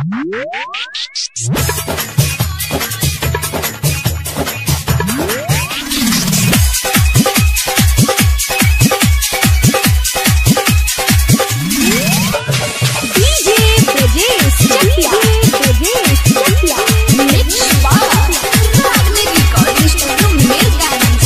DJ Brajesh Chakia. Brajesh Chakia. Mix Bar. Ragni Recording Studio, Mirgans.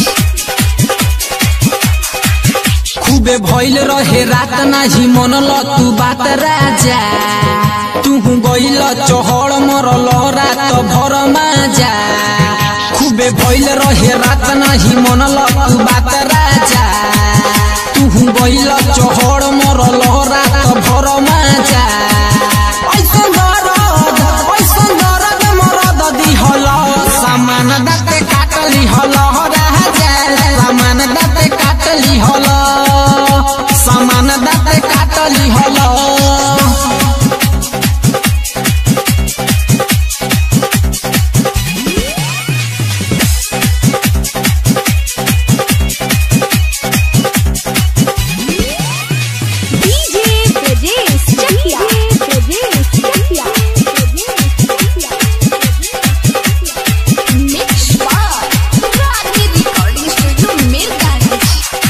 खूबे भइल रहे रात नाही मनल तू बात राजा तू गइल चहड़ मरल रात भर माजा खूबे भइल रहे रात नाही मनल तू बात राजा तू गइल चहड़ मरल रात भर माजा ऐसन दरद ऐसन दरद मरद दिहल सामान दाते काटली हल राजा सामान दाते काटली हल सामान दाते काटली हल DJ Brajesh Chakia. Brajesh Chakia. Mix Bar. Ragni Recording Studio, Mirgans.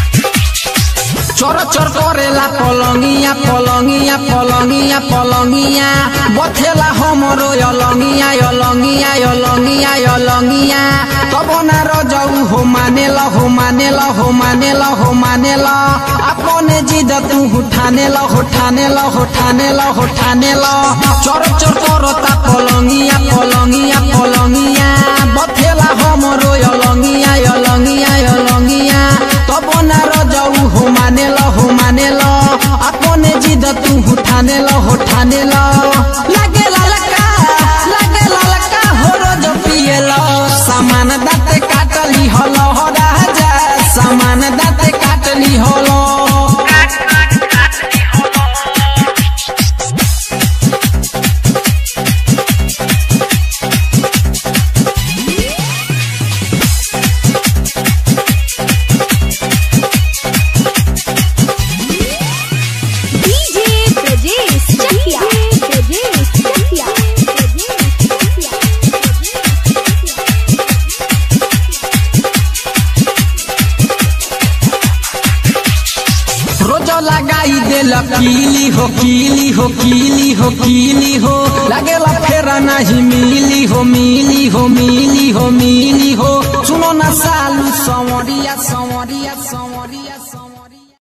चर चर करेला पलंगिया पलंगिया पलंगिया पलंगिया बथेला हमरो यलंगिया यलंगिया यलंगिया यलंगिया तब ना रजऊ हो मानेला हो मानेला हो मानेला हो मानेला अपने जिद तू उठानेला उठानेला उठानेला उठानेला चर चर करता पलंगिया पलंगिया पलंगिया बथेला हमरो यलंगिया यलंगिया यलंगिया तब ना रजऊ हो मानेल हो मानेल अपने जिद तू उठानेल उठानेल लागे ललका लागे ललका हो रोज पिएल सामान दाते काटली हल हो राजा सामान दाते काटली हलो DJ Brajesh Chakia. Brajesh Chakia. Brajesh Chakia. रोज लगाई देल कीली हो कीली हो कीली हो कीली हो लगेला फेरा नहीं मिली हो मिली हो मिली हो मिली हो सुनो ना सालू संवरिया संवरिया संवरिया